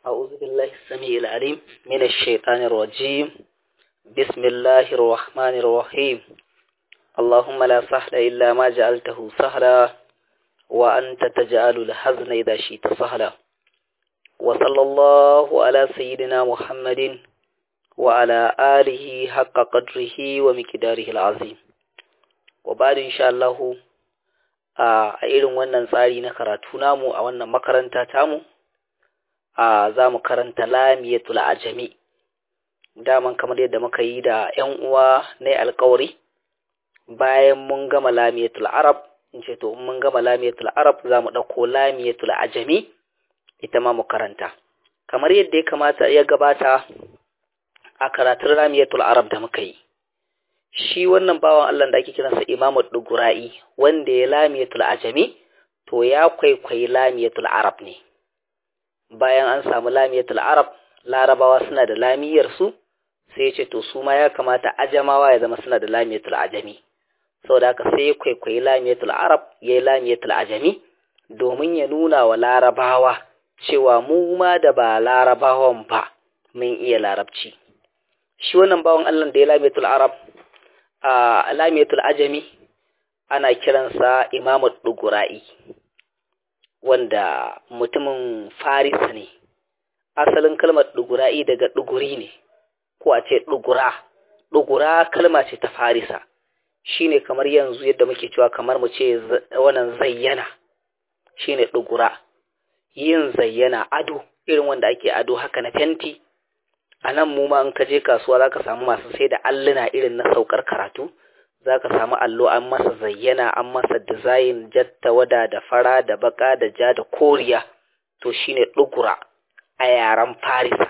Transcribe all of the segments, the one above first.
أعوذ بالله السميع العليم من الشيطان الرجيم بسم الله الرحمن الرحيم اللهم لا سهل إلا ما جعلته سهلا وأنت تجعل الحزن إذا شئت سهلا وصلى الله على سيدنا محمد وعلى آله حق قدره ومقداره العظيم وبعد إن شاء الله a irin wannan tsari na karatu namu a wannan makaranta tamu a za mu karanta lamiyatul ajami daman kamar yadda muka yi da ‘yan uwa na alkawari bayan mun gama lamiyatul arab in ce to mun gama lamiyatul arab za mu ɗauko lamiyatul ajami ita ma mu karanta kamar yadda ya kamata ya gabata a karatun lamiyatul arab da muka yi shi wannan bawan Allah da ake kiransa Imamu Dugura'i wanda ya lamiyatul ajami to ya kwaikwayi lamiyatul arab ne bayan an samu lamiyatul arab larabawa suna da lamiyar su sai ce to su ma ya kamata ajamawa ya zama suna da lamiyatul ajami saboda haka sai ya kwaikwayi lamiyatul arab ya yi lamiyatul ajami domin ya nuna wa larabawa cewa mu ma da ba larabawan ba mun iya larabci shi wannan bawan Allah da ya lamiyatul arab a lamiyatul ajami ana kiransa imamu dugura'i wanda mutumin faris ne asalin kalmar dugura'i daga duguri ne ko a ce dugura dugura kalma ce ta farisa shine kamar yanzu yadda muke cewa kamar mu ce wannan zayyana shine dugura yin zayyana ado irin wanda ake ado haka na fenti a nan mu ma in ka je kasuwa za ka samu masu sai da alluna irin na saukar karatu za ka samu allo an masa zayyana an masa dizayin jatta wada da fara da baka da ja da koriya to shine dugura a yaren farisa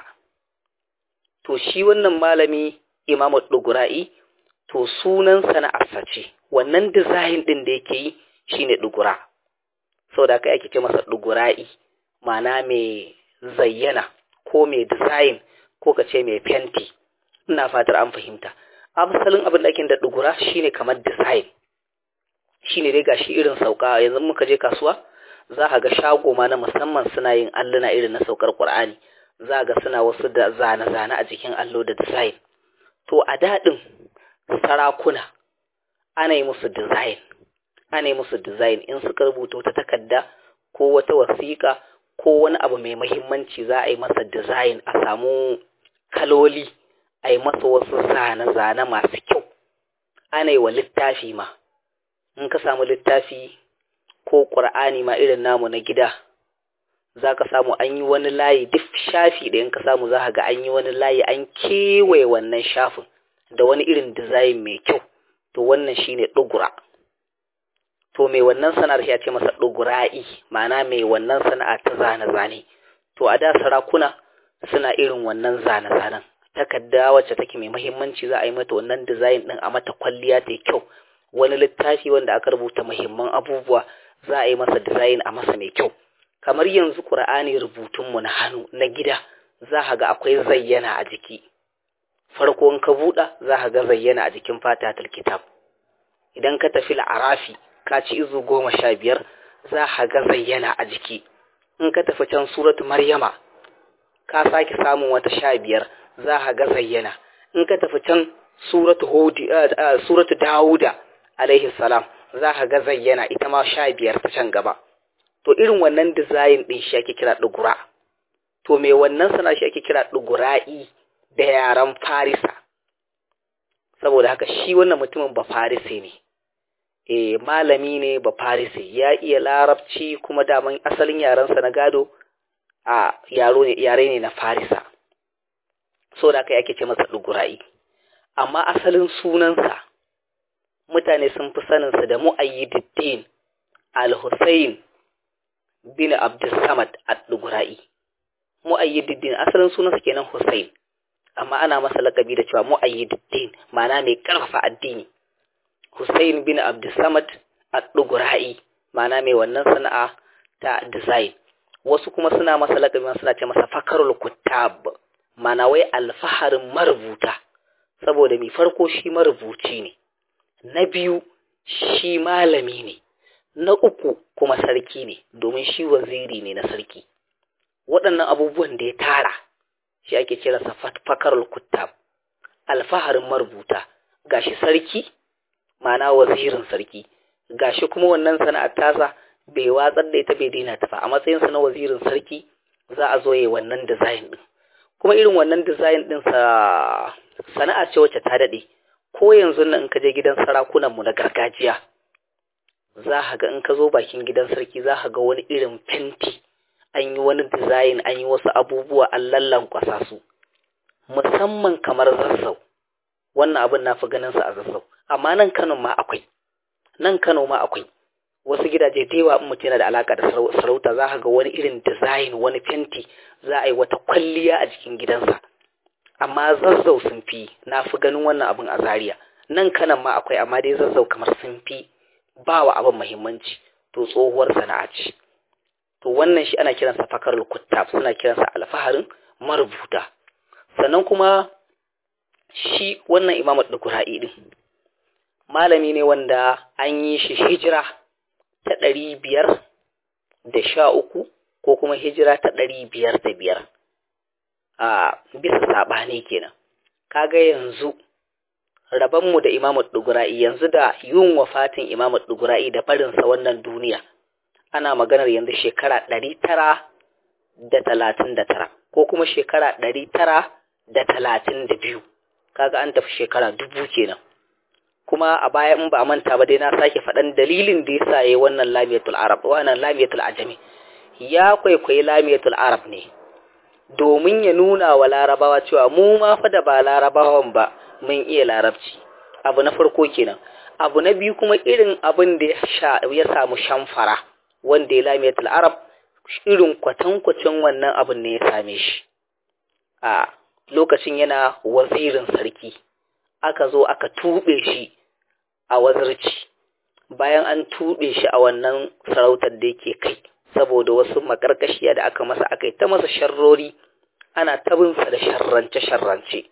to shi wannan malami imamu dugura'i to sunan sana'arsa ce wannan dizayin din da yake yi shine dugura saboda kai ake ce masa dugura'i ma'ana mai zayyana ko mai dizayin ko ka ce mai fenti ina fatar an fahimta asalin abin da ake da dugura shine kamar design shine dai gashi irin sauka yanzu muka je kasuwa za ka ga shago ma na musamman suna yin alluna irin na saukar Qur'ani za ga suna wasu da zane-zane a jikin allo da design to a daɗin sarakuna ana yi musu design ana yi musu design in suka rubuta wata takarda ko wata wasiƙa ko wani abu mai mahimmanci za a yi masa design a samu kaloli a yi masa wasu zane-zane masu kyau ana yi wa littafi ma in ka samu littafi ko ƙur'ani ma irin namu na gida za ka samu an yi wani layi duk shafi da in ka samu za ga an yi wani layi an kewaye wannan shafin da wani irin design mai kyau to wannan shine ɗugura to mai wannan sana'ar ya ce masa ɗugura'i ma'ana mai wannan sana'a ta zane-zane to a da sarakuna suna irin wannan zane-zanen takarda wacce take mai muhimmanci za a yi mata wannan design din a mata kwalliya ta kyau wani littafi wanda aka rubuta muhimman abubuwa za a yi masa design a masa mai kyau kamar yanzu Qur'ani rubutun mu na hannu na gida za ka ga akwai zayyana a jiki farko in ka buɗa za ka ga zayyana a jikin fatatul kitab idan ka tafi la'arafi ka ci izu goma sha biyar za ka ga zayyana a jiki in ka tafi can suratu maryama ka sake samun wata sha biyar za ka ga zayyana in ka tafi can suratu hudi suratu dawuda alaihi salam za ka ga zayyana ita ma sha biyar ta can gaba to irin wannan design din shi ake kira dugura to me wannan sana shi ake kira dugura'i da yaran farisa saboda haka shi wannan mutumin ba farise ne eh malami ne ba farise ya iya larabci kuma daman asalin yarensa na gado a yaro ne yare ne na farisa so da kai ake ce masa dugura'i amma asalin sunansa mutane sun fi saninsa da mu'ayyiduddin al-husayn bin abdussamad ad-dugura'i mu'ayyiduddin asalin sunansa kenan husayn amma ana masa lakabi da cewa mu'ayyiduddin ma'ana mai karfafa addini husayn bin abdussamad ad-dugura'i ma'ana mai wannan sana'a ta design wasu kuma suna masa lakabi suna ce masa fakarul kuttab mana wai alfaharin marubuta saboda mai farko shi marubuci ne na biyu shi malami ne na uku kuma sarki ne domin shi waziri ne na sarki waɗannan abubuwan da ya tara shi ake kira sa fakarul kuttab alfaharin marubuta gashi sarki ma'ana wazirin sarki gashi kuma wannan sana'ar tasa bai watsar da ita bai daina ta ba a matsayin sa na wazirin sarki za a zo yi wannan design din kuma irin wannan design din sa sana'a ce wacce ta dade ko yanzu nan in ka je gidan sarakunan mu na gargajiya za ka ga in ka zo bakin gidan sarki za ka ga wani irin fenti an yi wani design an yi wasu abubuwa an lallankwasa su musamman kamar zazzau wannan abin na fi ganin sa a zazzau amma nan Kano ma akwai nan Kano ma akwai wasu gidaje da yawa in mutum yana da alaka da sarauta za ka ga wani irin design wani fenti za a yi wata kwalliya a jikin gidansa amma zazzau sun fi na fi ganin wannan abin a Zaria nan kanan ma akwai amma dai zazzau kamar sun fi ba wa abin muhimmanci to tsohuwar sana'a ce to wannan shi ana kiransa fakarul kuttab suna kiransa alfaharin marubuta sannan kuma shi wannan imamu dukura'i din malami ne wanda an yi shi hijira ta ɗari biyar da sha uku ko kuma hijira ta ɗari biyar da biyar a bisa saɓani kenan kaga yanzu rabanmu da imamu dugura'i yanzu da yin wafatin imamu dugura'i da barinsa wannan duniya ana maganar yanzu shekara ɗari tara da talatin da tara ko kuma shekara ɗari tara da talatin da biyu kaga an tafi shekara dubu kenan kuma a baya in ba manta ba dai na sake faɗan dalilin da yasa yayi wannan lamiyatul arab wannan lamiyatul ajami ya kwaikwayi lamiyatul arab ne domin ya nuna wa larabawa cewa mu ma fa da ba larabawan ba mun iya larabci abu na farko kenan abu na biyu kuma irin abin da ya samu shamfara wanda ya lamiyatul arab irin kwatankwacin wannan abin ne ya same shi a lokacin yana wazirin sarki aka zo aka tuɓe shi a wazirci bayan an tuɓe shi a wannan sarautar da yake kai saboda wasu makarkashiya da aka masa aka yi ta masa sharrori ana tabinsa da sharrance-sharrance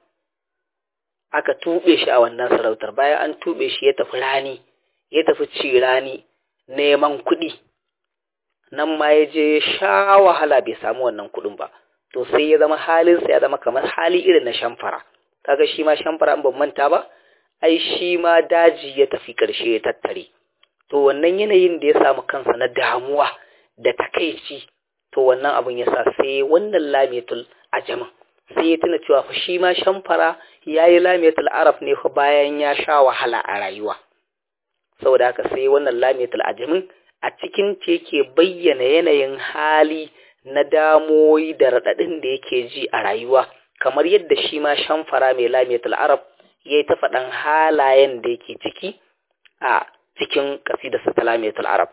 aka tuɓe shi a wannan sarautar bayan an tuɓe shi ya tafi rani ya tafi ci rani neman kuɗi nan ma ya je sha wahala bai samu wannan kuɗin ba to sai ya zama halinsa ya zama kamar hali irin na shamfara kaga shi ma shamfara an ban manta ba ai shi ma daji ya tafi ƙarshe ya tattare to wannan yanayin da ya samu kansa na damuwa da takaici to wannan abin ya sa sai wannan lamiyatul ajamin sai ya tuna cewa fa shi ma shamfara ya yi lamiyatul arab ne fa bayan ya sha wahala a rayuwa saboda haka sai wannan lamiyatul ajamin a cikin ta yake bayyana yanayin hali na damoyi da raɗaɗin da yake ji a rayuwa kamar yadda shi ma shamfara mai lamiyatul arab ya yi ta faɗan halayen da yake ciki a cikin ƙasidarsa ta lamiyatul arab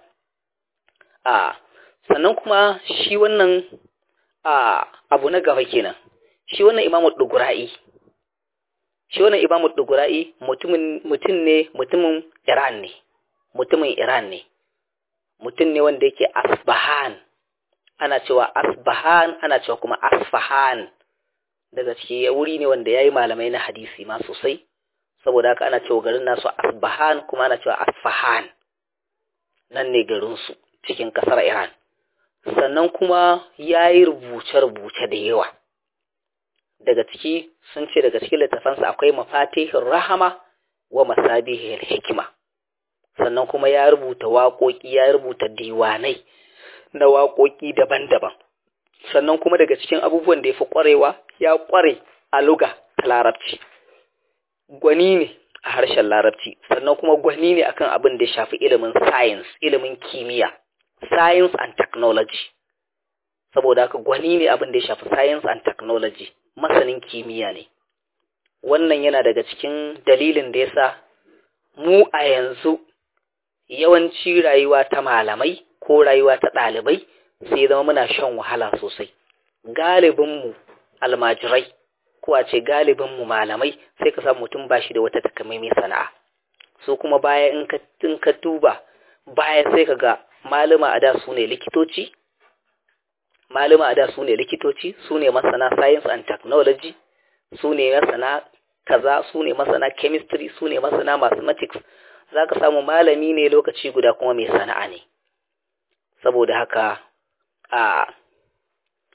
a sannan kuma shi wannan a abu na gaba kenan shi wannan imamu dugura'i shi wannan imamu dugura'i mutumin mutum ne mutumin iran ne mutumin iran ne mutum ne wanda yake asbahan ana cewa asbahan ana cewa kuma asfahan daga ciki wuri ne wanda ya yi malamai na hadisi ma sosai saboda haka ana cewa garin nasu asbahan kuma ana cewa asfahan nan ne garinsu cikin kasar iran sannan kuma ya yi rubuce-rubuce da yawa daga ciki sun ce daga cikin littafansa akwai mafatihin rahama wa masabihin hikima sannan kuma ya rubuta waƙoƙi ya rubuta diwanai na waƙoƙi daban-daban sannan kuma daga cikin abubuwan da ya fi ƙwarewa ya ƙware a luga ta larabci gwani ne a harshen larabci sannan kuma gwani ne akan abin da ya shafi ilimin science ilimin kimiyya science and technology saboda haka gwani ne abin da ya shafi science and technology masanin kimiyya ne wannan yana daga cikin dalilin da yasa mu a yanzu yawanci rayuwa ta malamai ko rayuwa ta ɗalibai sai zama muna shan wahala sosai galibinmu almajirai ko a ce galibinmu malamai sai ka samu mutum ba shi da wata takamaimai sana'a so kuma baya in ka duba baya sai ka ga malama a da su ne likitoci malama a da su ne likitoci su ne masana science and technology su ne masana kaza su ne masana chemistry su ne masana mathematics za ka samu malami ne lokaci guda kuma mai sana'a ne saboda haka a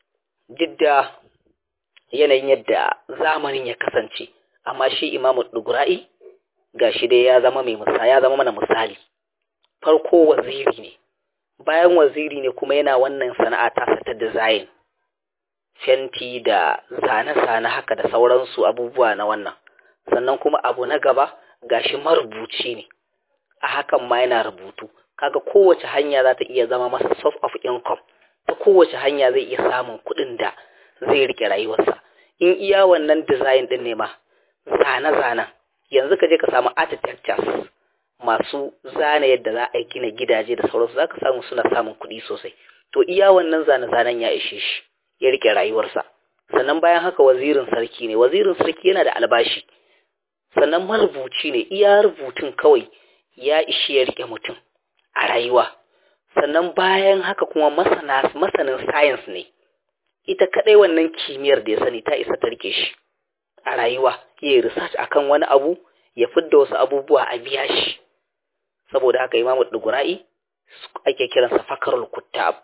jidda yanayin yadda zamanin ya kasance amma shi imamu dugura'i ga shi dai ya zama mai misali ya zama mana misali farko waziri ne bayan waziri ne kuma yana wannan sana'a tasa ta design fenti da zane-zane haka da sauransu abubuwa na wannan sannan kuma abu na gaba gashi marubuci ne a hakan ma yana rubutu kaga kowace hanya za ta iya zama masa source of income ta kowace hanya zai iya samun kuɗin da zai rike rayuwarsa in iya wannan design din ne ma zane-zanen yanzu ka je ka samu architectures masu zane yadda za a gina gidaje da sauransu za ka samu suna samun kuɗi sosai to iya wannan zane-zanen ya ishe shi ya rike rayuwarsa sannan bayan haka wazirin sarki ne wazirin sarki yana da albashi sannan marubuci ne iya rubutun kawai ya ishi ya rike mutum a rayuwa sannan bayan haka kuma masana masanin science ne ita kadai wannan kimiyyar da ya sani ta isa ta rike shi a rayuwa ya yi research akan wani abu ya fidda wasu abubuwa a biya shi saboda haka imamu dugura'i ake kiransa fakarul kuttab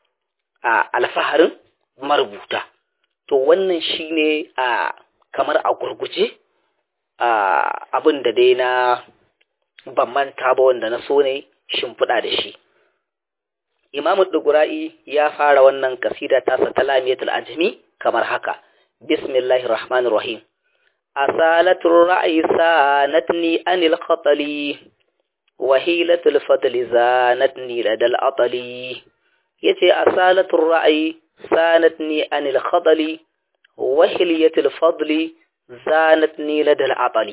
a alfaharin marubuta to wannan shine a kamar a gurguje a abin da dai na ban manta ba wanda na so ne shimfiɗa da shi imamu dugura'i ya fara wannan kasida tasa ta lamiyatul ajmi kamar haka bismillahir rahmanir rahim asalatul ra'yi sanatni anil khatali wahilatul fadli zanatni ladal atali yace asalatul ra'yi sanatni anil khatali wahiliyatul fadli zanatni ladal atali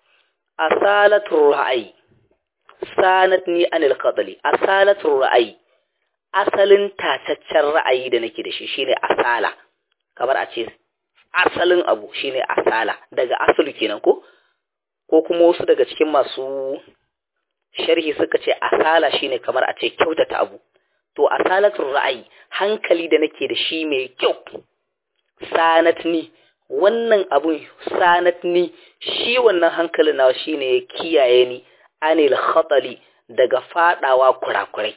asalatul ra'yi sanatni anil khatali asalatul ra'yi asalin tataccen ra'ayi da nake da shi shine asala kamar a ce asalin abu shine asala daga asali kenan ko ko kuma wasu daga cikin masu sharhi suka ce asala shine kamar a ce kyautata abu to asalatul ra'ayi hankali da nake da shi mai kyau sanatni wannan abun sanatni shi wannan hankalin nawa shine ya kiyaye ni anil khatali daga fadawa kurakurai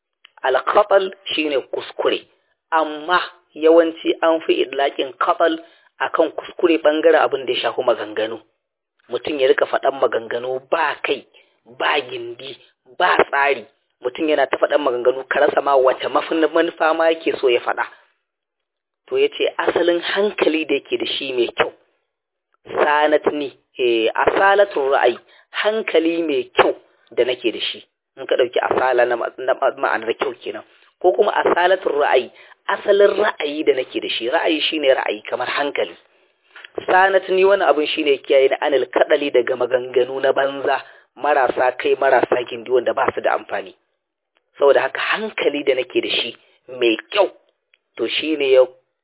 al shine kuskure amma yawanci an fi idlakin khatal akan kuskure bangaren abin da ya shafi maganganu mutum ya rika faɗan maganganu ba kai ba gindi ba tsari mutum yana ta faɗan maganganu ka rasa ma wace manufa ma yake so ya faɗa to ya ce asalin hankali da yake da shi mai kyau sanatni eh asalatun ra'ayi hankali mai kyau da nake da shi in ka ɗauki asala na ma'anar kyau kenan ko kuma asalatun ra'ayi asalin ra'ayi da nake da shi ra'ayi shine ra'ayi kamar hankali sanat ni wani abin shine kiyaye na anil kadali daga maganganu na banza marasa kai marasa gindi wanda ba su da amfani saboda haka hankali da nake da shi mai kyau to shine ya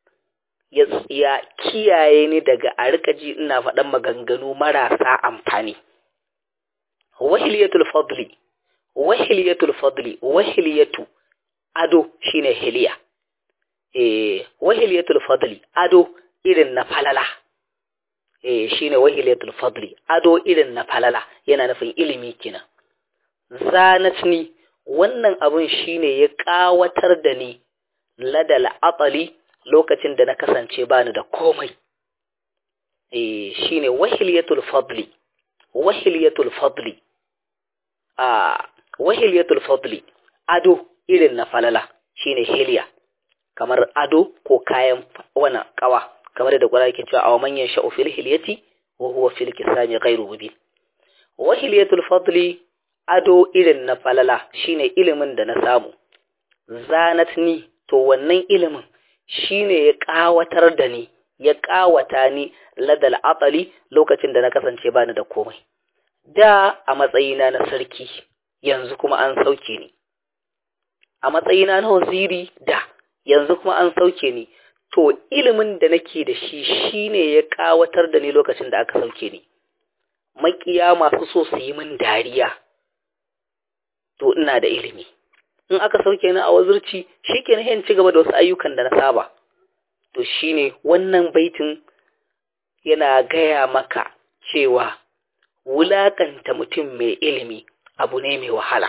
ya kiyaye ni daga a rika ji ina faɗan maganganu marasa amfani wahiliyatul fadli wahiliyatul fadli wahiliyatu ado shine hiliya eh wahiliyatul fadli ado irin na falala eh shine wahiliyatul fadli ado irin na falala yana nufin ilimi kina zanatni wannan abun shine ya kawatar da ni ladal atali lokacin da na kasance bani da komai eh shine wahiliyatul fadli wahiliyatul fadli a wahiliyatul fadli ado irin na falala shine hiliya kamar ado ko kayan wana kawa kamar da gwara yake cewa aw manyan sha'u fil hilyati wa huwa fil kisami ghairu mubin wahiliyatul fadli ado irin na falala shine ilimin da na samu zanatni to wannan ilimin shine ya kawatar da ni ya kawata ni ladal atali lokacin da na kasance bani da komai da a matsayina na sarki yanzu kuma an sauke ni a matsayina na waziri da yanzu kuma an sauke ni to ilimin da nake da shi shine ya kawatar da ni lokacin da aka sauke ni makiya masu so su yi min dariya to ina da ilimi in aka sauke ni a wazirci shikenan yin ci gaba da wasu ayyukan da na saba to shine wannan baitin yana gaya maka cewa wulakanta mutum mai ilimi abu ne mai wahala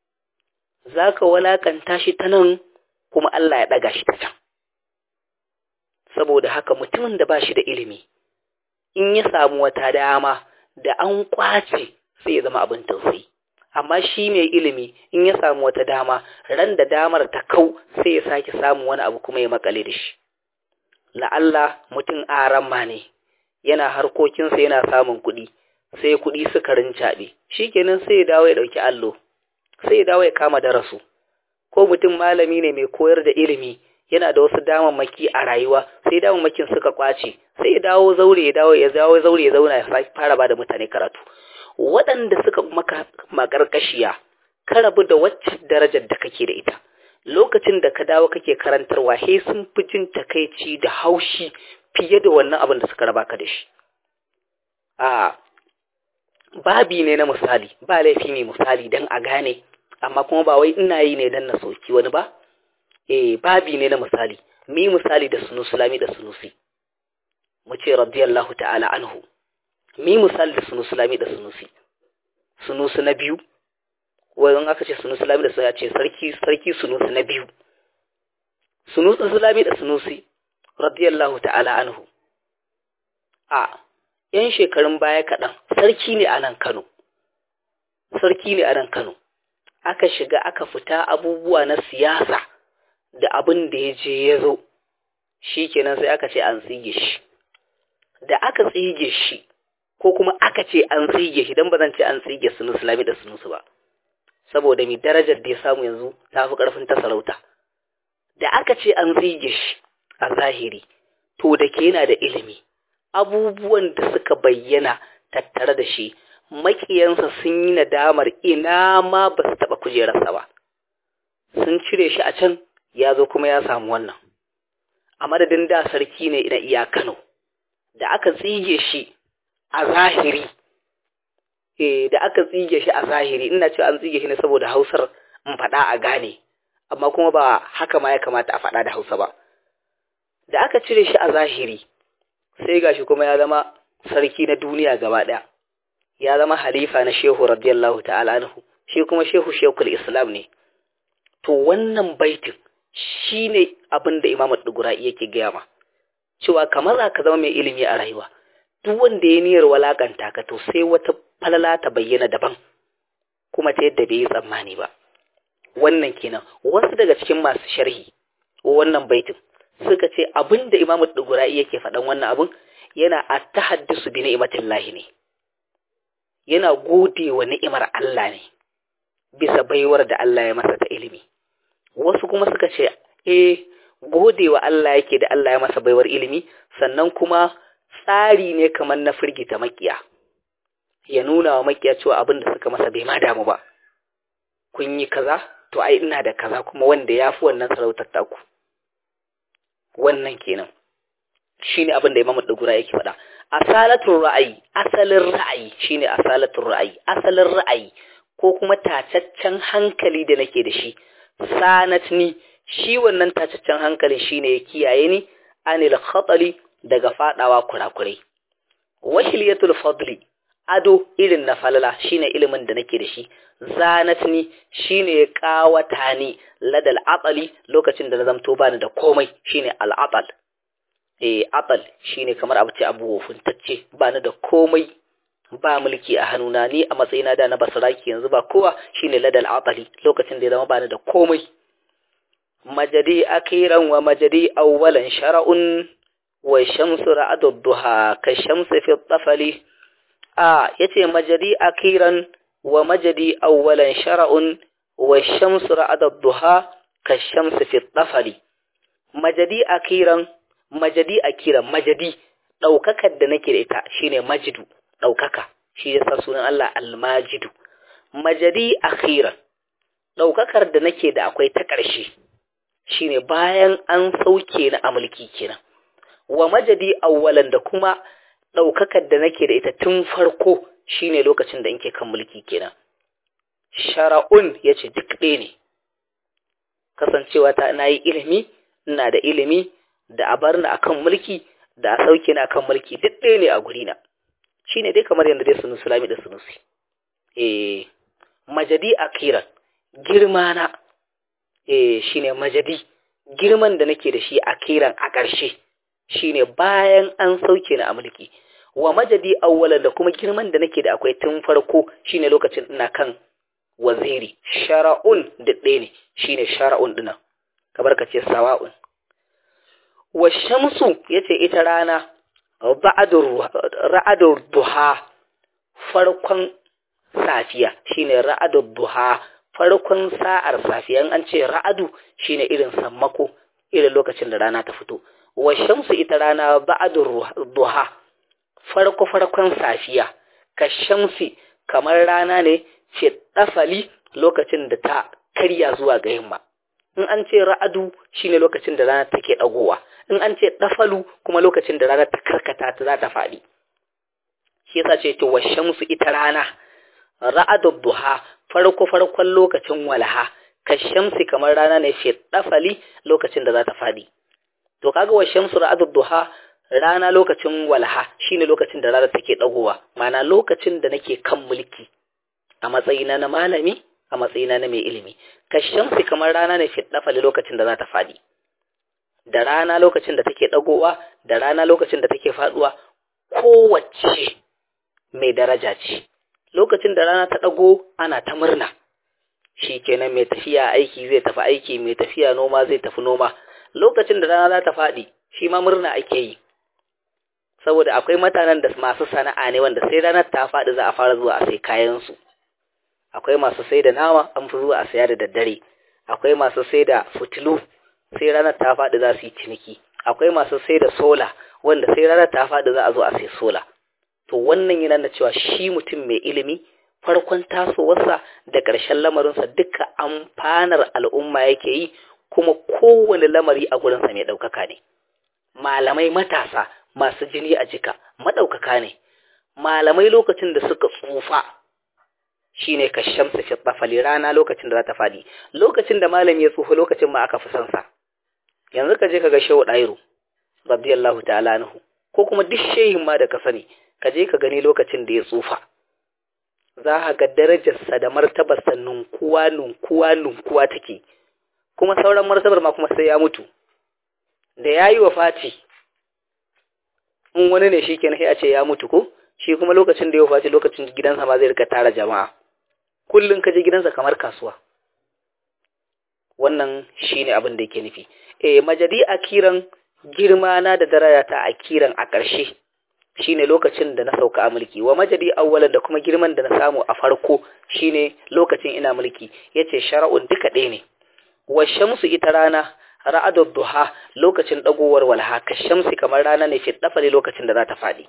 za ka wulakanta shi ta nan kuma Allah ya ɗaga shi ta can saboda haka mutumin da ba shi da ilimi in ya samu wata dama da an kwace sai ya zama abin tausayi amma shi mai ilimi in ya samu wata dama ran da damar ta kau sai ya sake samun wani abu kuma ya makale da shi la'alla mutum aramma ne yana harkokinsa yana samun kuɗi sai kuɗi suka rincaɓe shi kenan sai ya dawo ya ɗauki allo sai ya dawo ya kama darasu ko mutum malami ne mai koyar da ilimi yana da wasu damammaki a rayuwa sai damammakin suka kwace sai ya dawo zaure ya dawo ya dawo zaure ya zauna ya fara ba da mutane karatu waɗanda suka maka makarkashiya ka rabu da wacce darajar da kake da ita lokacin da ka dawo kake karantarwa he sun fi jin takaici da haushi fiye da wannan abin da suka raba ka da shi a babi ne na misali ba laifi ne misali don a gane amma kuma ba wai ina yi ne don na soki wani ba eh babi ne na misali mi misali da sunusi lami da sunusi mu ce radiyallahu ta'ala anhu mi misali da sunusi lami da sunusi sunusi na biyu wajen aka ce sunusi lami da sunusi ce sarki sarki sunusi na biyu sunusi lami da sunusi radiyallahu ta'ala anhu a yan shekarun baya kaɗan sarki ne a nan kano sarki ne a nan kano aka shiga aka fita abubuwa na siyasa da abin da ya je ya zo shi kenan sai aka ce an tsige shi da aka tsige shi ko kuma aka ce an tsige shi don ba zan ce an tsige sunu islami da sunusu ba saboda mai darajar da ya samu yanzu ta fi ƙarfin ta sarauta da aka ce an tsige shi a zahiri to da ke yana da ilimi abubuwan da suka bayyana tattare da shi makiyansa sun yi nadamar ina ma ba su taɓa kujerarsa ba sun cire shi a can ya zo kuma ya samu wannan a madadin da sarki ne na iya kano da aka tsige shi a zahiri eh da aka tsige shi a zahiri ina cewa an tsige shi ne saboda hausar in faɗa a gane amma kuma ba haka ma ya kamata a faɗa da hausa ba da aka cire shi a zahiri sai gashi kuma ya zama sarki na duniya gaba ɗaya ya zama halifa na shehu radiyallahu ta'ala anhu shi kuma shehu shekul islam ne to wannan baitin shi ne abin da imamu dugura yake gaya ma cewa kamar za ka zama mai ilimi a rayuwa duk wanda ya niyyar walakanta ka to sai wata falala ta bayyana daban kuma ta yadda bai yi tsammani ba wannan kenan wasu daga cikin masu sharhi wannan baitin suka ce abin da imamu dugura yake faɗan wannan abin yana a tahaddisu bi ni'matillahi ne yana gode wa ni'imar Allah ne bisa baiwar da Allah ya masa ta ilimi wasu kuma suka ce eh gode wa Allah yake da Allah ya masa baiwar ilimi sannan kuma tsari ne kamar na firgita makiya ya nuna wa makiya cewa abin da suka masa bai ma damu ba kun yi kaza to ai ina da kaza kuma wanda ya fi wannan sarautar taku wannan kenan shine abin da Imam Dugura yake faɗa asalatul ra'ayi asalin ra'ayi shine asalatul ra'ayi asalin ra'ayi ko kuma tacaccen hankali da nake da shi sanatni shi wannan tacaccen hankali shine ya kiyaye ni anil khatali daga fadawa kurakurai wahiliyatul fadli ado irin na falala shine ilimin da nake da shi zanatni shine ya kawata ni ladal atali lokacin da na zamto bani da komai shine al atal eh atal shine kamar abu ce abu wofuntacce bani da komai ba mulki a hannuna ni a matsayina da na basaraki yanzu ba kowa shine ladal atali lokacin da ya zama bani da komai majadi akiran wa majadi awwalan shara'un wa shamsu ra'adud duha ka shamsi fi tafali a yace majadi akiran wa majadi awwalan shara'un wa shamsu ra'adud duha ka shamsi fi tafali majadi akiran majadi akiran majadi daukakar da nake da ita shine majidu daukaka shi yasa sunan Allah al-majidu majadi akhiran daukakar da nake da akwai ta ƙarshe shine bayan an sauke ni a mulki kenan wa majadi awwalan da kuma daukakar da nake da ita tun farko shine lokacin da nke kan mulki kenan shara'un yace duk ɗaya ne kasancewa ta nayi ilimi ina da ilimi da a bar ni akan mulki da a sauke ni akan mulki duk ɗaya ne a guri na shine dai kamar yadda dai sunu sulami da sunusi eh majadi akiran girma na eh shine majadi girman da nake da shi akiran a ƙarshe shine bayan an sauke ni a mulki wa majadi awwalan da kuma girman da nake da akwai tun farko shine lokacin ina kan waziri shara'un da ɗaya ne shine shara'un dina kamar ka ce sawa'un wa shamsu yace ita rana ra'adur duha farkon safiya shine ra'adur duha farkon sa'ar safiya an ce ra'adu shine irin sammako irin lokacin da rana ta fito wa shamsu ita rana ba'adur duha farko farkon safiya ka shamsi kamar rana ne ce dafali lokacin da ta karya zuwa ga yamma in an ce ra'adu shine lokacin da rana take dagowa in an ce dafalu kuma lokacin da rana ta karkata ta za ta faɗi shi yasa ce to washamsu ita rana ra'adu duha farko farkon lokacin walaha ka shamsi kamar rana ne ce dafali lokacin da za ta faɗi to kaga washamsu ra'adu duha rana lokacin walaha shine lokacin da rana take dagowa ma'ana lokacin da nake kan mulki a matsayina na malami a matsayina na mai ilimi kashamsi kamar rana ne fiddafali lokacin da za ta faɗi da rana lokacin da take ɗagowa da rana lokacin da take faɗuwa kowace mai daraja ce lokacin da rana ta ɗago ana ta murna shi kenan mai tafiya aiki zai tafi aiki mai tafiya noma zai tafi noma lokacin da rana za ta faɗi shi ma murna ake yi saboda akwai mutanen da masu sana'a ne wanda sai ranar ta faɗi za a fara zuwa a sai kayansu akwai masu sai da nama an fi zuwa a saya da daddare akwai masu sai da fitilu sai ranar ta faɗi za su yi ciniki akwai masu sai da sola wanda sai ranar ta faɗi za a zo a sai sola to wannan yana da cewa shi mutum mai ilimi farkon tasowarsa da ƙarshen lamarinsa duka amfanar al'umma yake yi kuma kowane lamari a gurinsa mai ɗaukaka ne malamai matasa masu jini a jika maɗaukaka ne malamai lokacin da suka tsufa shine ka shamsa fi tsafali rana lokacin da za ta faɗi lokacin da malami ya tsufa lokacin ma aka fi son sa yanzu ka je ka ga shehu ɗairu radiyallahu ta'ala anhu ko kuma duk shehin ma da ka sani ka je ka gani lokacin da ya tsufa za ka ga darajarsa da martabarsa nunkuwa nunkuwa nunkuwa take kuma sauran martabar ma kuma sai ya mutu da ya yi wa fati in wani ne shi kenan sai a ce ya mutu ko shi kuma lokacin da ya wafaci lokacin gidansa ma zai rika tara jama'a kullum ka je gidansa kamar kasuwa wannan shine abin da yake nufi eh majadi akiran girma na da daraja ta akiran a ƙarshe shine lokacin da na sauka a mulki wa majadi awwalan da kuma girman da na samu a farko shine lokacin ina mulki yace shar'un duka ɗaya ne wa shamsu ita rana ra'adud duha lokacin dagowar walha ka shamsi kamar rana ne fi dafali lokacin da za ta fadi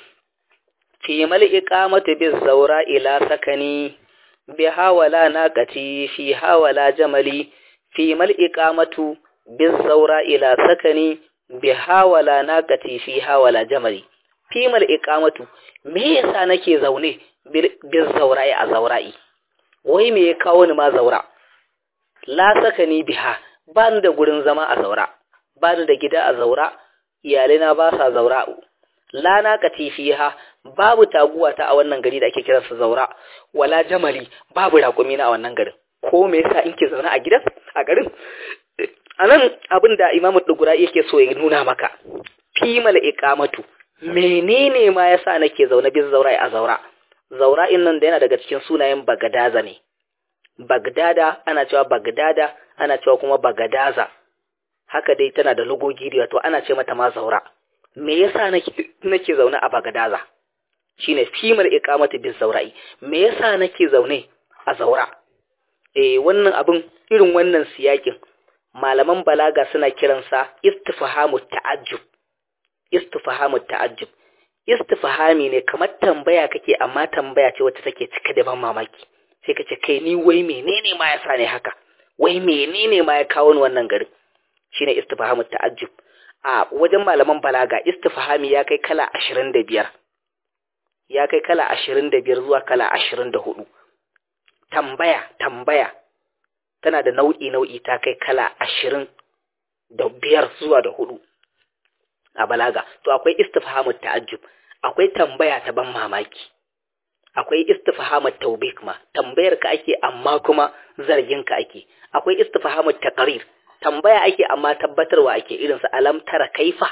fi mal iqamati biz zawra ila sakani bi hawala naqati fi hawala jamali fi mal iqamatu biz zawra ila sakani bi hawala naqati fi hawala jamali fi mal iqamatu me yasa nake zaune biz zawra'i a zawra'i wai me ya kawo ni ma zawra la sakani biha ba ni da gurin zama a zaura ba ni da gida a zaura iyalai ba sa zaura lana katifiha babu taguwa ta a wannan gari da ake kiransa zaura wala jamali babu raƙumi na a wannan garin ko me yasa in ke zaune a gidan a garin anan abin da imamu dugura yake so ya nuna maka fimal iqamatu menene ma yasa nake zaune bin zaura a zaura zaura in nan da yana daga cikin sunayen bagadaza ne bagdada ana cewa bagdada ana cewa kuma bagadaza haka dai tana da lugogi da to ana ce mata ma zaura me yasa nake nake zaune a bagadaza shine fimar iqamati bis zaura'i me yasa nake zaune a zaura eh wannan abin irin wannan siyakin malaman balaga suna kiransa istifhamu ta'ajjub istifhamu ta'ajjub istifhami ne kamar tambaya kake amma tambaya ce wacce take cike da ban mamaki sai kace kai ni wai menene ma yasa ne haka wai menene ma ya kawo ni wannan garin shine istifhamu ta'ajjub a wajen malaman balaga istifhami ya kai kala 25 ya kai kala 25 zuwa kala 24 tambaya tambaya tana da nau'i nau'i ta kai kala 20 da biyar zuwa da hudu a balaga to akwai istifhamu ta'ajjub akwai tambaya ta ban mamaki akwai istifhamu tawbik ma tambayar ka ake amma kuma zargin ka ake akwai istifhamu taqrir tambaya ake amma tabbatarwa ake irin su alam tara kaifa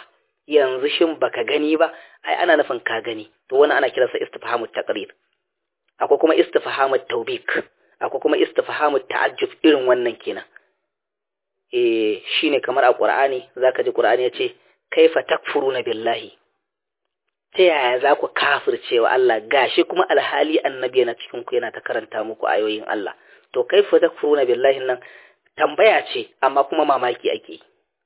yanzu shin baka gani ba ai ana nufin ka gani to wannan ana kiransa istifhamut taqrir akwai kuma istifhamut tawbik akwai kuma istifhamut ta'ajjub irin wannan kenan eh shine kamar a Qur'ani zaka ji Qur'ani yace kaifa takfuruna billahi ta yaya za ku kafircewa Allah gashi kuma alhali annabi yana cikin ku yana ta karanta muku ayoyin Allah to kaifa takfuruna billahi nan tambaya ce amma kuma mamaki ake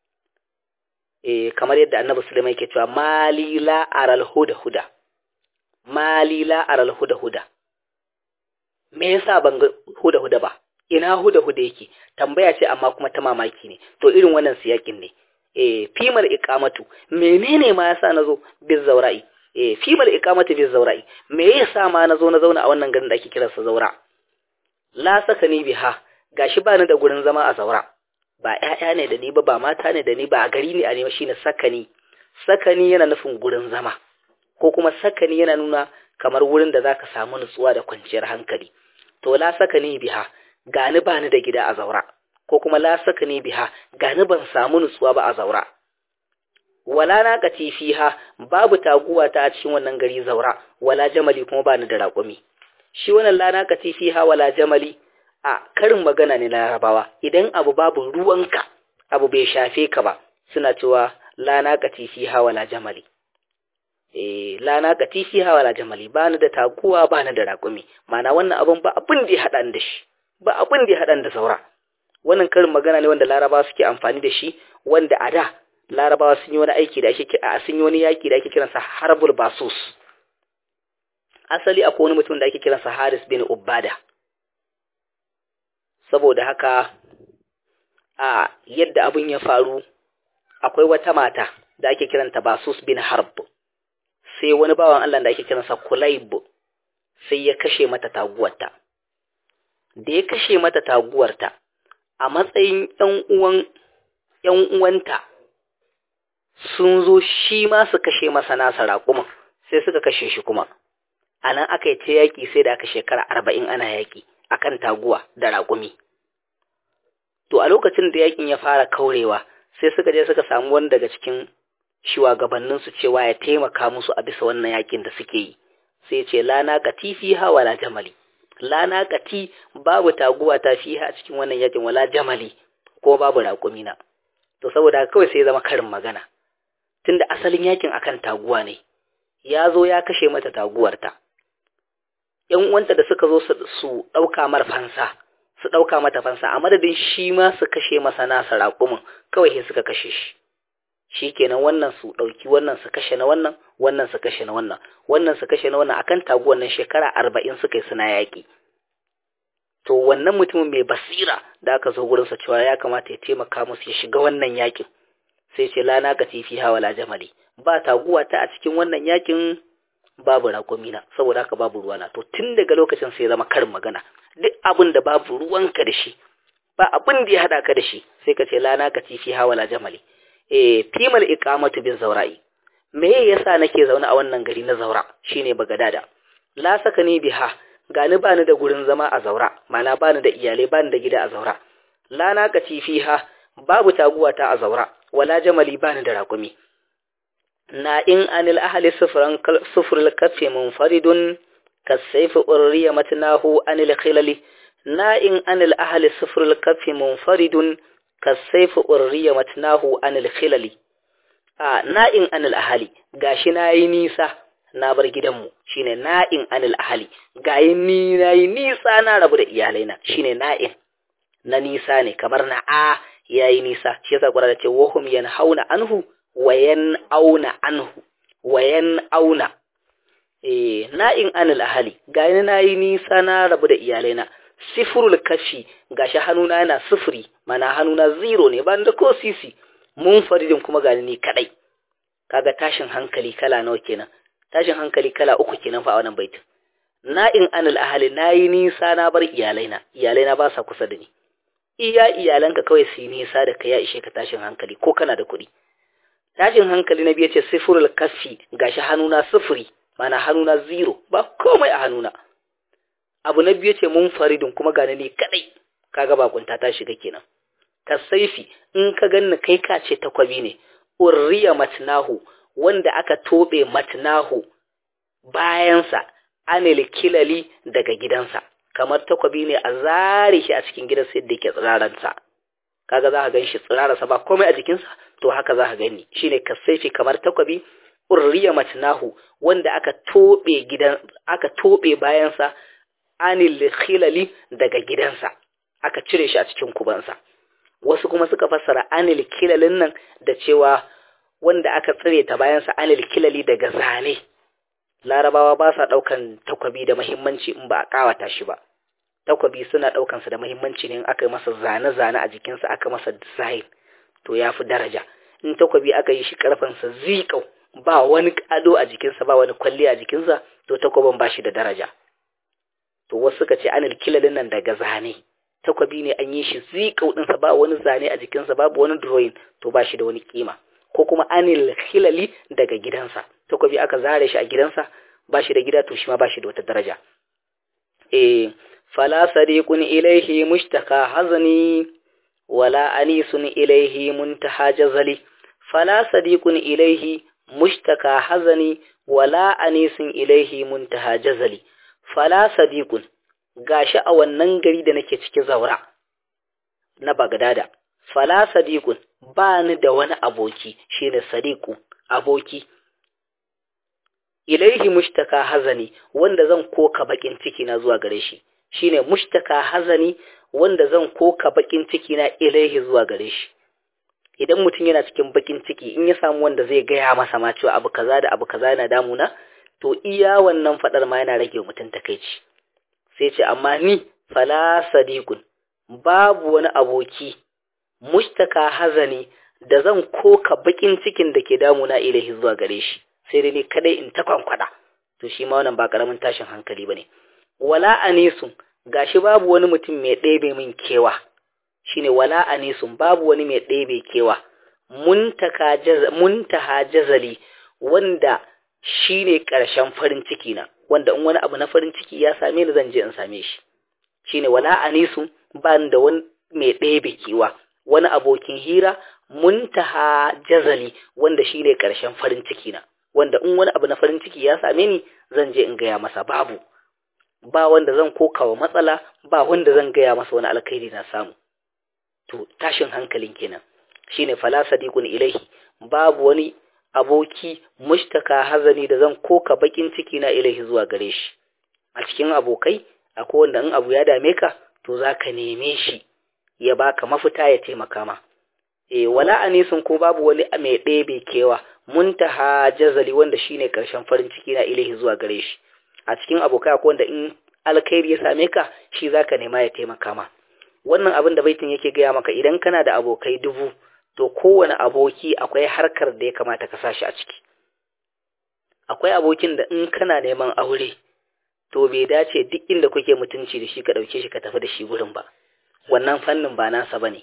eh kamar yadda annabi Sulaiman yake cewa mali la aral huda huda mali la aral huda huda me yasa ban ga huda huda ba ina huda huda yake tambaya ce amma kuma ta mamaki ne to irin wannan siyakin ne eh fimal iqamatu menene ma yasa nazo biz zaura'i eh fimal iqamatu biz zaura'i me yasa ma nazo na zauna a wannan garin da ake kiransa zaura la sakani biha gashi bani da gurin zama a zaura ba ƴaƴa ne da ni ba ba mata ne da ni ba a gari ne a ne shine sakani sakani yana nufin gurin zama ko kuma sakani yana nuna kamar wurin da zaka samu nutsuwa da kwanciyar hankali to la sakani biha gani bani da gida a zaura ko kuma la sakani biha gani ban samu nutsuwa ba a zaura wala na kati fiha babu taguwa ta a cikin wannan gari zaura wala jamali kuma bani da raƙumi shi wannan la na kati fiha wala jamali a karin magana ne na larabawa idan abu babu ruwanka abu bai shafe ka ba suna cewa la na kati fiha wala jamali eh la na kati fiha wala jamali bani da taguwa bani da raƙumi mana wannan abun ba abin da ya hada da shi ba abin da ya hada da saura wannan karin magana ne wanda larabawa suke amfani da shi wanda a da larabawa sun yi wani aiki da ake a sun yi wani yaki da ake kiransa harbul basus asali akwai wani mutum da ake kiransa haris bin ubada saboda haka a yadda abin ya faru akwai wata mata da ake kiranta basus bin harb sai wani bawan Allah da ake kiransa kulayb sai ya kashe mata taguwarta da ya kashe mata taguwarta a matsayin ‘yan uwan ‘yan uwanta sun zo shi ma su kashe masa nasa raƙuman sai suka kashe shi kuma a nan aka yi ta yaƙi sai da aka shekara arba'in ana yaƙi akan taguwa da raƙumi to a lokacin da yaƙin ya fara kaurewa sai suka je suka samu wani daga cikin shugabanninsu cewa ya taimaka musu a bisa wannan yaƙin da suke yi sai ce lana kati fiha wala jamali lana kati babu taguwa ta fiha a cikin wannan yakin wala jamali ko babu raƙumi na to saboda kawai sai ya zama karin magana tunda asalin yakin akan taguwa ne ya zo ya kashe mata taguwarta ‘yan uwanta da suka zo su ɗauka mar fansa su ɗauka mata fansa a madadin shi ma su kashe masa nasa raƙumin kawai sai suka kashe shi shi kenan wannan su ɗauki wannan su kashe na wannan wannan su kashe na wannan wannan su kashe na wannan akan taguwar nan shekara arba'in suka yi suna yaƙi to wannan mutumin mai basira da aka zo gurinsa cewa ya kamata ya taimaka musu ya shiga wannan yaƙin sai ce lana ka tifi hawa la jamali ba taguwa ta a cikin wannan yaƙin babu raƙumina saboda haka babu ruwana to tun daga lokacin sai zama karin magana duk abin da babu ruwanka da shi ba abin da ya haɗa ka da shi sai ka ce lana ka tifi hawa la jamali eh fimal iqamatu bin zaura'i me yasa nake zaune a wannan gari na zaura shine bagadada la sakani biha gani bani da gurin zama a zaura mana bani da iyalai bani da gida a zaura la naqati fiha babu taguwa ta a zaura wala jamali bani da rakumi na in anil ahli sufran sufrul kaffi munfaridun kasayf urriya matnahu anil khilali na in anil ahli sufrul kaffi munfaridun kasaifu urriya matnahu anil khilali a na'in anil ahali gashi nayi nisa na bar gidanmu shine na'in anil ahali gayi ni nayi nisa na rabu da iyalaina shine na'in na nisa ne kamar na a yayi nisa shi yasa Qur'ani ce wahum yanhauna anhu wa auna anhu wa auna eh na'in anil ahali gayi nayi nisa na rabu da iyalaina sifrul kashi gashi hannuna yana sifiri mana hannuna zero ne ban da ko sisi mun faridin kuma gani ni kadai kaga tashin hankali kala nawa kenan tashin hankali kala uku kenan fa a wannan baitin na in anil ahli nayi nisa na bar iyalaina iyalaina ba sa kusa da ni iya iyalanka kawai su yi nisa da kai ya ishe ka tashin hankali ko kana da kuɗi tashin hankali na biye ce sifrul kafi gashi hannuna sifiri mana hannuna zero ba komai a hannuna abu na biyu ce mun faridin kuma gane ne kadai kaga bakunta ta shiga kenan ka saifi in ka ganni kai ka ce takwabi ne urriya matnahu wanda aka tobe matnahu bayansa anil kilali daga gidansa kamar takwabi ne a zare shi a cikin gidan sai da yake tsiraransa kaga za ka gan shi tsirararsa ba komai a jikinsa to haka za ka gani shine kasaifi kamar takwabi urriya matnahu wanda aka tobe gidan aka tobe bayansa anil khilali daga gidansa aka cire shi a cikin kubansa wasu kuma suka fassara anil kilalin nan da cewa wanda aka tsire ta bayansa anil kilali daga zane larabawa ba sa ɗaukan takwabi da mahimmanci in ba a ƙawata shi ba takwabi suna ɗaukansa da mahimmanci ne in aka yi masa zane-zane a jikinsa aka masa design to ya fi daraja in takwabi aka yi shi ƙarfansa zikau ba wani ado a jikinsa ba wani kwalli a jikinsa to takwabin ba shi da daraja to wasu suka ce anil kilalin nan daga zane takwabi ne an yi shi zikau ɗinsa ba wani zane a jikinsa babu wani drawing to ba shi da wani kima ko kuma anil hilali daga gidansa takwabi aka zare shi a gidansa ba shi da gida to shi ma ba shi da wata daraja eh fala sadiqun ilaihi mushtaka hazani wala anisun ilaihi muntaha jazali fala sadiqun ilaihi mushtaka hazani wala anisun ilaihi muntaha jazali fala sadiqun gashi a wannan gari da nake ciki zaura na bagdada fala sadiqun ba ni da wani aboki shine sadiqu aboki ilaihi mushtaka hazani wanda zan koka bakin ciki na zuwa gare shi shine mushtaka hazani wanda zan koka bakin ciki na ilaihi zuwa gare shi idan mutum yana cikin bakin ciki in ya samu wanda zai gaya masa ma cewa abu kaza da abu kaza yana damuna to iya wannan fadar ma yana rage mutum takeici sai ce amma ni fala sadiqun babu wani aboki mushtaka hazani da zan koka bakin cikin da ke damuna ilahi zuwa gare shi sai dai ni kadai in ta kwankwada to shi ma wannan ba karamin tashin hankali bane wala anisun gashi babu wani mutum mai ɗebe min kewa shine wala anisun babu wani mai ɗebe kewa muntaka jaz muntaha jazali wanda shine ƙarshen farin ciki na wanda in wani abu na farin ciki ya same ni zan je in same shi shine wala anisun ba da wani mai ɗebe kewa wani abokin hira muntaha jazali wanda shi ne ƙarshen farin ciki na wanda in wani abu na farin ciki ya same ni zan je in gaya masa babu ba wanda zan kokawa matsala ba wanda zan gaya masa wani alkhairi na samu to tashin hankalin kenan shine fala sadiqun ilaihi babu wani aboki mushtaka hazani da zan koka bakin ciki na ilaihi zuwa gare shi a cikin abokai akwai wanda in abu ya dame ka to zaka neme shi ya baka mafita ya taimaka ma e wala anisun ko babu wani mai ɗebe kewa muntaha jazali wanda shine karshen farin ciki na ilahi zuwa gare shi a cikin abokai akwai wanda in alkhairi ya same ka shi zaka nema ya taimaka ma wannan abin da baitin yake gaya maka idan kana da abokai dubu to kowane aboki akwai harkar da ya kamata ka sashi a ciki akwai abokin da in kana neman aure to bai dace duk inda kuke mutunci da shi ka ɗauke shi ka tafi da shi gurin ba wannan fannin ba nasa bane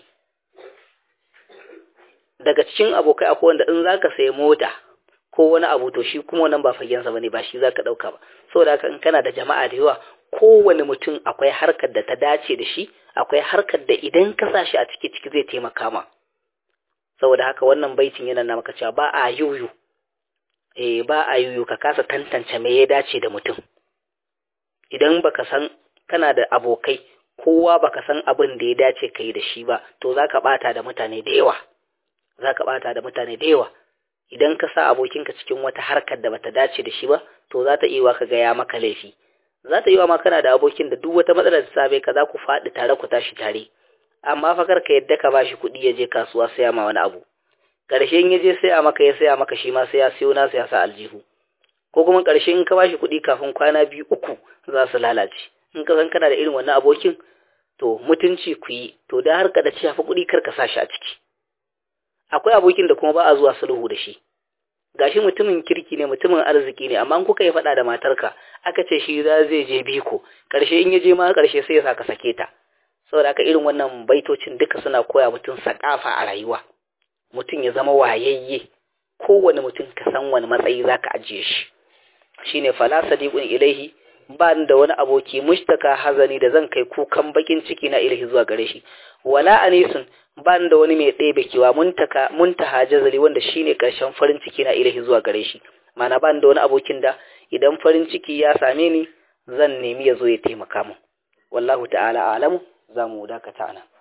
daga cikin abokai akwai wanda in zaka sayi mota ko wani abu to shi kuma wannan ba fagensa bane ba shi zaka dauka ba saboda haka in kana da jama'a da yawa kowane mutum akwai harkar da ta dace da shi akwai harkar da idan ka sa shi a ciki ciki zai taimaka ma saboda haka wannan baitin yana na maka cewa ba a yuyu eh ba a yuyu ka kasa tantance me ya dace da mutum idan baka san kana da abokai kowa baka san abin da ya dace kai da shi ba to zaka bata da mutane da yawa zaka bata da mutane da yawa idan ka sa abokinka cikin wata harkar da bata dace da shi ba to za ta iya ka ga ya maka laifi za ta iya ma kana da abokin da duk wata matsalar da sabe ka za ku faɗi tare ku tashi tare amma fa kar ka yadda ka bashi kuɗi ya je kasuwa saya ma wani abu ƙarshe in ya je saya maka ya saya maka shi ma sai ya siyo nasa ya sa aljihu ko kuma ƙarshe in ka bashi kuɗi kafin kwana biyu uku za su lalace in ka san kana da irin wannan abokin to mutunci ku yi to da har ka da shafi kuɗi kar ka sa shi a ciki akwai abokin da kuma ba a zuwa sulhu da shi gashi mutumin kirki ne mutumin arziki ne amma kuka yi faɗa da matarka aka ce shi za zai je biko ƙarshe in ya je ma ƙarshe sai ya sa ka sake ta saboda haka irin wannan baitocin duka suna koya mutum sakafa a rayuwa mutum ya zama wayayye kowane mutum ka san wani matsayi zaka ajiye shi shine fala sadiqun ilaihi ba da wani aboki mushtaka hazani da zan kai kukan bakin ciki na ilahi zuwa gare shi wala anisun ba da wani mai ɗebe kewa muntaka muntaha jazali wanda shine karshen farin ciki na ilahi zuwa gare shi mana ba da wani abokin da idan farin ciki ya same ni zan nemi ya zo ya taimaka mu wallahu ta'ala alamu za mu dakata nan